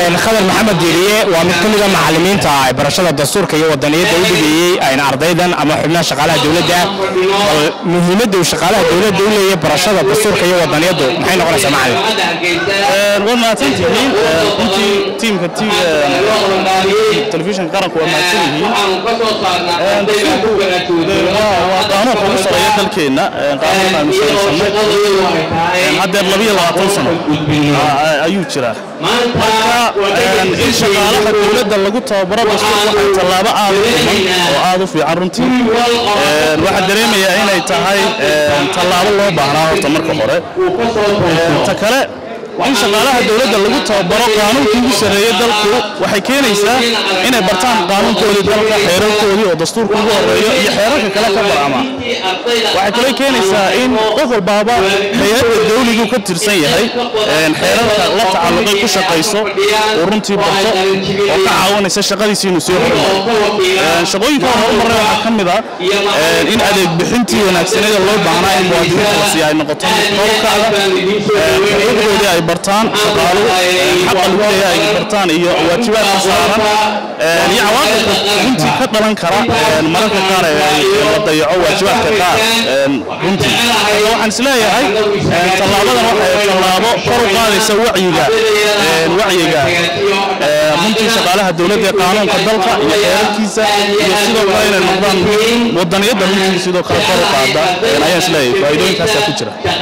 khadar maxamed diiriye waa mid ka mida macalimiinta ay barashada dastuurka iyo wadaniyadda u dhigeeyey ayna ardaydan ama xubnaha shaqaalaha dowladda bal muhiimadda uu shaqaalaha dowladda u leeyahay barashada dastuurka iyo wadaniyaddu maxay noqonaysaa macalin waa mahadsantihiin runtii tiimka telefishinka qaranku waa mahadsan yihiin waa qaanuunka ugu sareeya dalkeenna qaanuunka aynu samaysanay haddeer labiyo labaatan sano ayuu jiraa marka in shaqaalaha dowladda lagu tababaro dastuur waxay tallaabo aad u dhiman oo aad u fiican runtii waxaa dareemayaa inay tahay tallaabo loo baahnaa horta marka hore ta kale in shaqaalaha dowladda lagu tababaro qaanuunkii ugu sarreeyey dalku waxay keenaysaa inay bartaan qaanuunkoodii dalka xeerarkoodii oo dastuurka ugu horeeyo iyo xeerarka kale ka barama waxay kale keenaysaa in qof walbaaba hay-adda dawligu ka tirsan yahay xeerarka la tacalluqay ku shaqayso uu runtii barto oo ka caawinaysa shaqadiisii inuu sii horumaro shaqooyinka horumarna waxaa ka mid ah in adeeg bixintii wanaagsaneeda loo baahnaa in muwaadiniinta la siiya ay noqoto korkacda xuquuqdoodii ay bartaan shaqaaluhu xaqa lagu leeyahay ay bartaan iyo waajibaadka saaran iyo cawaaqibka runtii ka dhalan kara mararka qaar la dayaco waajibaadka qaar runtii marka waxaan isleeyahay tallaabadan waxay tallaabo kor u qaadaysa wacyiga wacyiga runtii shaqaalaha dowladda ee qaanuunka dalka iyo xeerarkiisa iyo sidoo kale inay noqdaan wadaniyadda runtii sidoo kale kor u qaada ayaan isleeyahay faa'iidooyinkaasaa ku jira